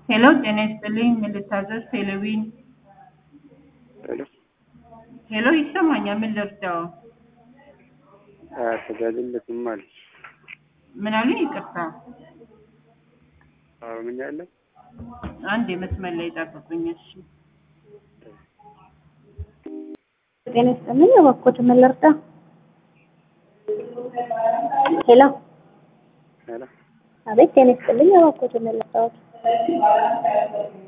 ሄሎ ጤና ይስጥልኝ ምን ልታዘዝ ቴሌቪዥን ሄሎ ሄሎ ይሰማኛል ምን ልርዳው tajaajilli kun maali? ምን አሉኝ ይቅርታ ኦሮምኛ የለም? አንድ የመስመር ላይ ጠብቁኝ እሺ ጤና ይስጥልኝ እባክዎት ምን ልርዳ? ሄሎ ሄሎ አቤት ጤና ይስጥልኝ እባክዎት ምን ልርዳዎት?